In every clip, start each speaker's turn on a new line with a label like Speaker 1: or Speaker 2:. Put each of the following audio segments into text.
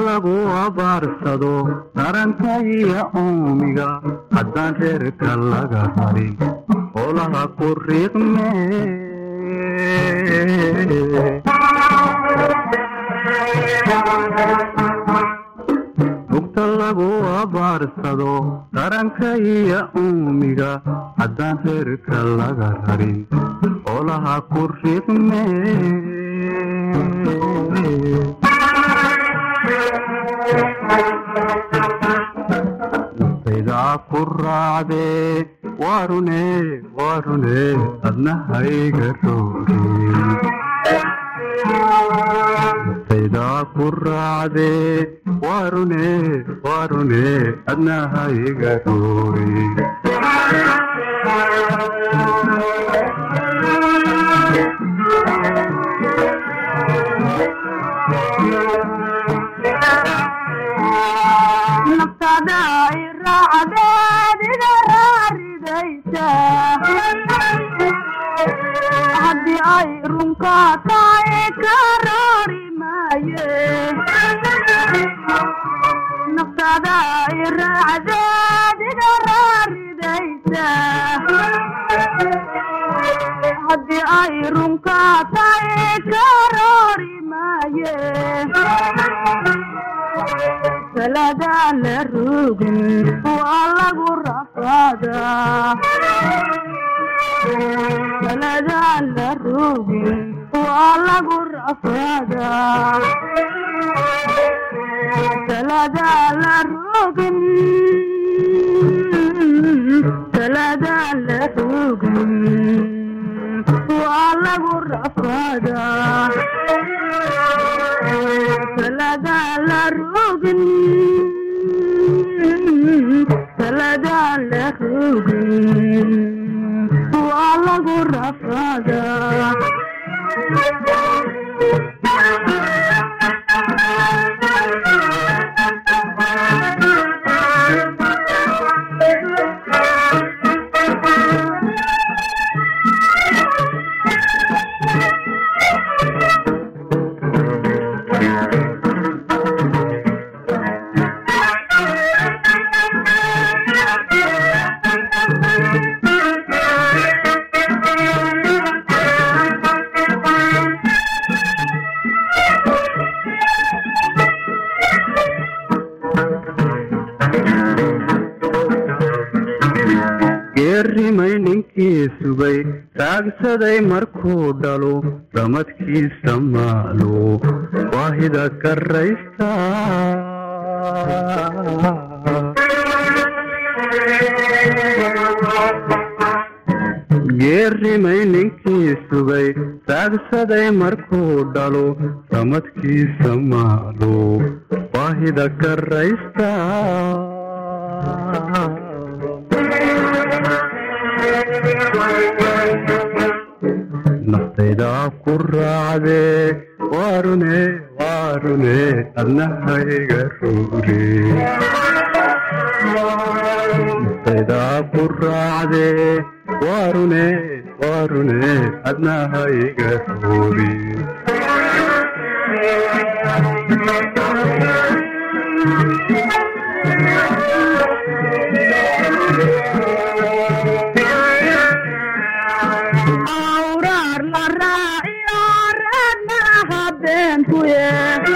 Speaker 1: lagu abaarsado taranka iyo uumiga haddaan reerka laga harin howlaha ku riiqme mugta lagu abaarsado taranka iyo uumiga haddaan reerka laga rarin howlaha ku riiqme naftaydaa ku raacdee waarune waarune adna hayga roorin naftaydaa ku raacdee waarune waarune adna hayga roorin
Speaker 2: naftada ay raacdeed iga raaridaysa haddii ay runka tahay ka roori maaye naftada ay raacdeed iga raaridaysa haddii ay runka tahay ka roori maaye saladaa la rogin waa lagu rafaadaa saladaa la rogin waa lagu rafaadaa saladaa la rogin saladaa la rogin waa lagu rafaadaa saladaa la rogin saladaa la rogin waa lagu rafaadaa
Speaker 1: geerimay ninkii sugay taagsaday markuu dhalo ramadkiisa maalo waahida karaysta geerimay ninkii sugay taagsaday markuu dhalo ramadkiisa maalo waahida karaysta naftaydaa ku raacdee waarune waarune adna hayga roore naftaydaa ku raacdee waarune waarune adna hayga roore
Speaker 2: awraar la raaciyo reedna habeenkuye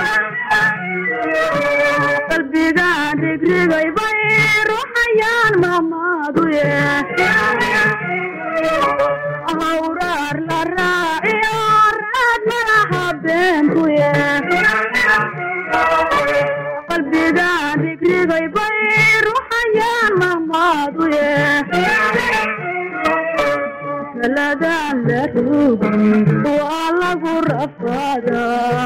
Speaker 2: qalbigaan rigrigay bay ruxayaan mamaaduye awraar la raaciyo reedna habeenkuye qalbigaan rigrigay bay ruxayaan mamaaduye saladaa la rogin waa lagu rafaadaa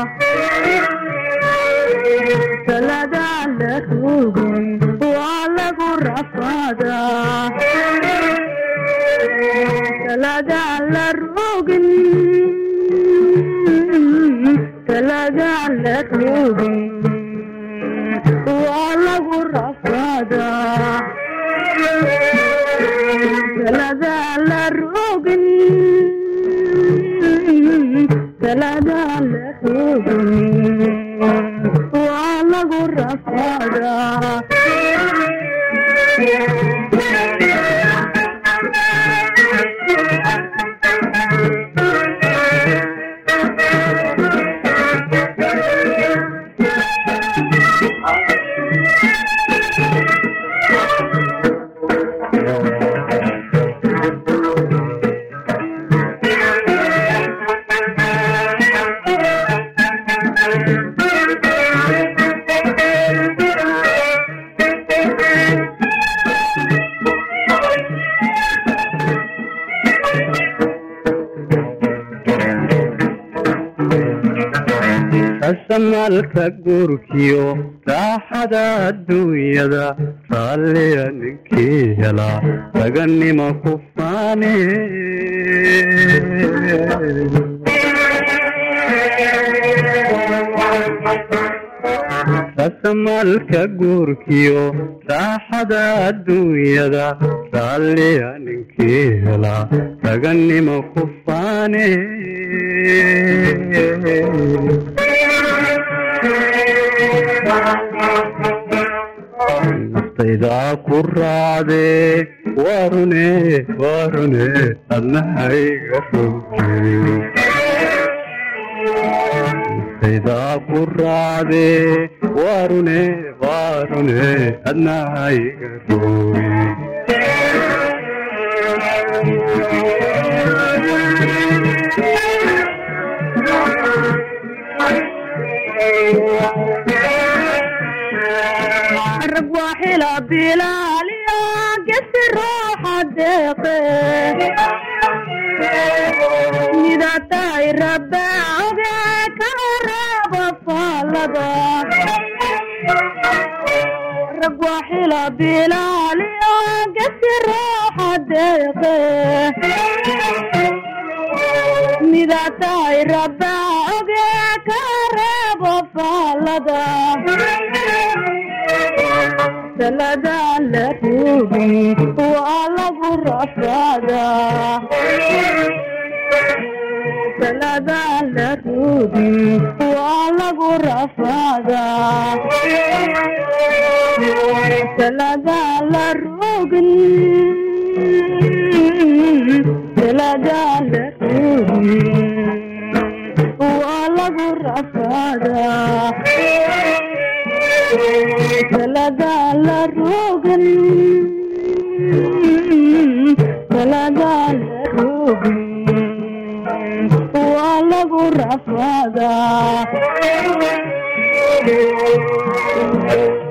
Speaker 2: saladaa la rogin waa lagu rafaadaa saladaa la rogin saladaa la rogin waa lagu rafaadaa saladaa la rogin saladaa la rogin waa lagu rafaadaa
Speaker 1: rasamalka guurkiyo raaxada adduunyada raalliya ninkii helaa raganima ku faane rasamalka guurkiyo raaxada adduunyada raalliya ninkii helaa raganima ku faane naftaydaa ku raacdee waarune waarune adnahayga roge naftaydaa ku raacdee waarune waarune adnahayga roge
Speaker 2: rag waa xila bilaaliya gesi rooxa deeqe midataay rabaaoge ka horeeba faalada rag waa xila bilaaliya gesi rooxa deeqe midataay rabaaoge ka horeeba faalada saladaan la rogin waa lagu rafaadaa saladaan la rogin waa lagu rafaadaa saladaan la rogin saladaan la rogin waa lagu rafaadaa saladaan la rogin saladaan la rogin waa lagu rafaadaa